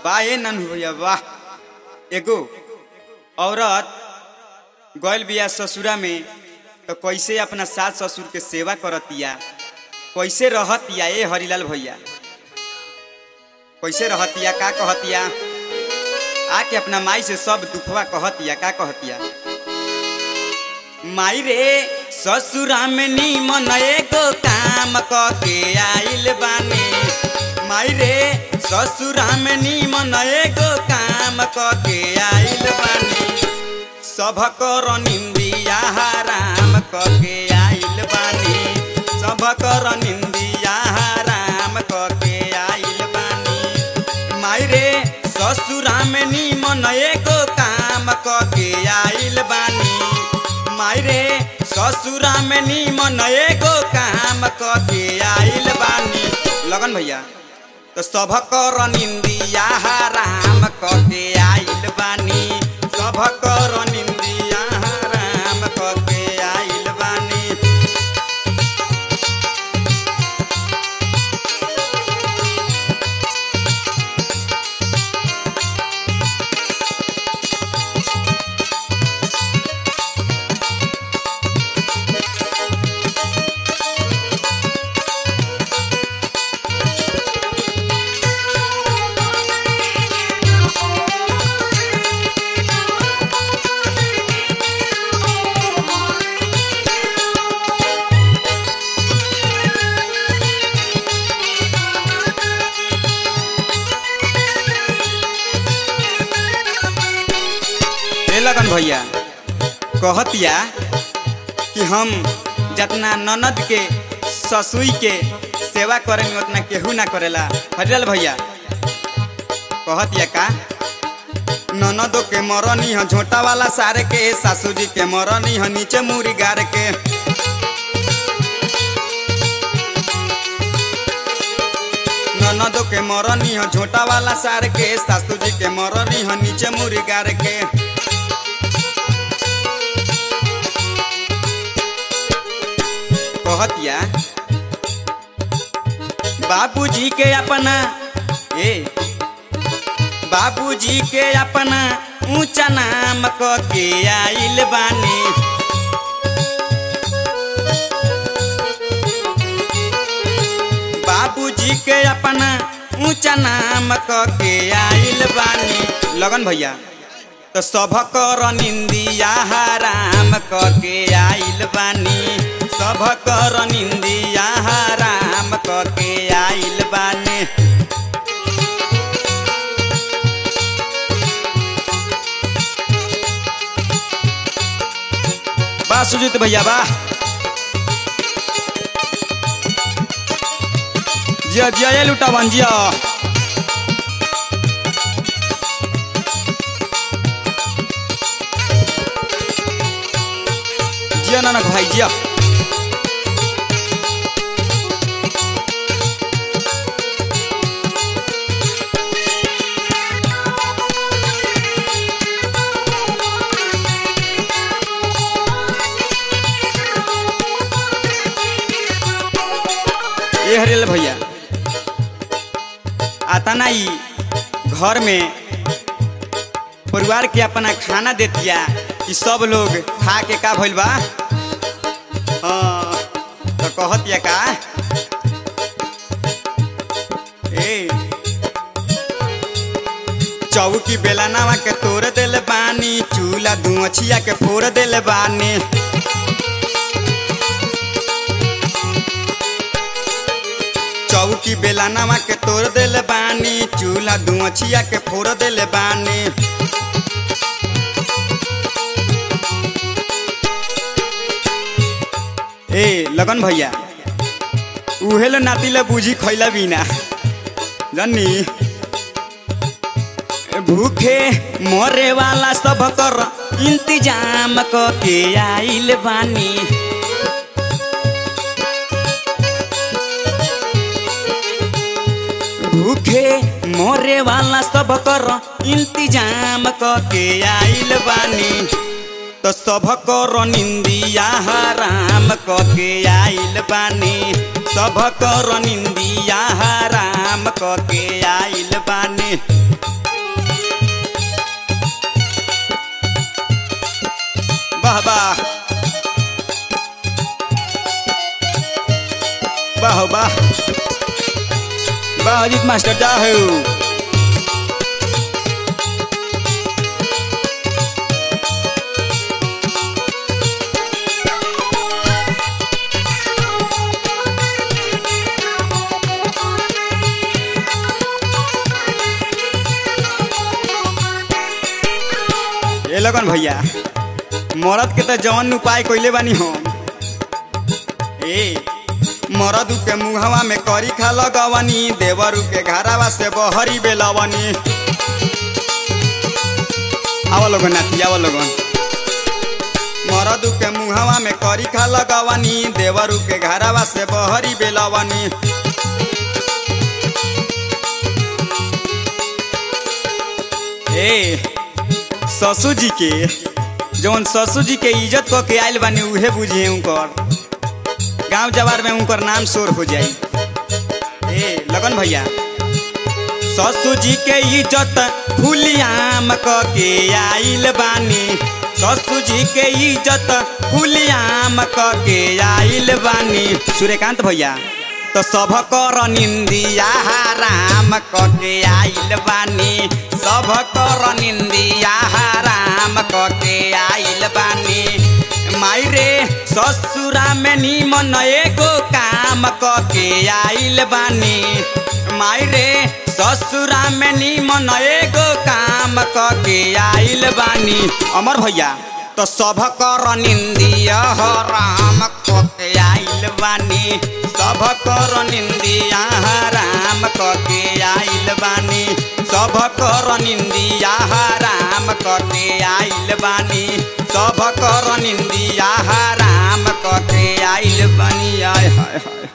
वाह ए नन भैया वाह एगो औरत गैल बिया ससुरा में तो कैसे अपना सास ससुर के सेवा करतिया कैसे रहतिया ए हरिलाल भैया कैसे रहतिया का कहतिया आके अपना माई से सब दुखवा कहतिया का कहतिया माई रे ससुरा में नीमन एगो काम क के आइल बानी माई रे ससुरा में नीमन एगो काम क के आइल बानी सभ कर निंदिया राम क के आइल बानी सभ कर निंदिया राम क के आइल बानी माई रे ससुरा में नीमन एगो काम क के आइल बानी माई रे ससुरा में नीमन एगो काम क के आइल बानी लगन भैया तो सभ कर निंदिया राम क के आइल बानी सभ कर निंदिया राम क के आइल बानी ए लगन भैया कहतिया कि हम जितना ननद के ससुई के सेवा करेंगे उतना केहू ना करेला हरिलाल भैया कहतिया का ननदो के मरनी ह झोटा वाला सारे के सासू जी के मरनी ह नीचे मुरी गार के ननदो के मरनी ह झोटा वाला सार के सासू जी के मरनी ह नीचे मुरी गार के कहतिया बाबूजी के अपना ए बाबूजी के अपना ऊंचा नाम क के आइल बानी बाबूजी के अपना ऊंचा नाम क के आइल बानी लगन भैया तो सभ कर निंदिया राम क के आइल बानी सभ कर निंदिया राम क के आइल बानी बा सुजीत भैया बा जिया जिया ये लुटा बन जिया जिया नानक भाई जिया ए हरियल भैया आता ना ई घर में परिवार के अपना खाना देतिया कि सब लोग खा के का भइल बा हाँ, तो कहतिया का ए चौकी बेलानावा के तोड़ देले बानी चूल्हा धुआछिया के फोड़ देले बानी चौकी बेलानावा के तोड़ देले बानी चूल्हा धुआछिया के फोड़ देले बानी ए लगन भैया उहे लो नाती ले बूझी खैला बिना जनी भूखे मरे वाला सब कर इंतजाम क के आइल बानी भूखे मरे वाला सब कर इंतजाम क के आइल बानी तो सब कर निंदिया राम क के आइल बानी सब कर निंदिया राम क के आइल बानी वाह वाह वाह वाह वाह अजीत मास्टर जा हो ए लगन भैया मरद के त जवन उपाय कइले बानी हम ए मरद के मुहवा में करी खा लगवनी देवरू के घरावा से बहरी बेलवनी आवा लोगन नाती आवा लोगन मरद के मुहवा में करी खा लगवनी देवरू के घरावा से बहरी बेलवनी ए ससुर जी के जौन ससुर जी के इज्जत क के आयल बानी उहे बुझे उनकर गांव जवार में उनकर नाम शोर हो जाई ए लगन भैया ससुर जी के इज्जत फुलियाम क के आइल बानी ससुर जी के इज्जत फुलियाम क के आइल बानी सूर्यकांत भैया तो सब कर निंदिया राम क के आइल बानी सब कर निंदिया राम क के आइल बानी माई रे ससुरा में निमन एगो काम क के आइल बानी माई रे ससुरा में निमन एगो काम क के आइल बानी अमर भैया तो सब कर निंदिया राम क के आइल बानी सब कर निंदिया राम क के आइल बानी सब कर निंदिया राम क के आइल बानी सब कर निंदिया राम क के आइल बानी आय हाय हाय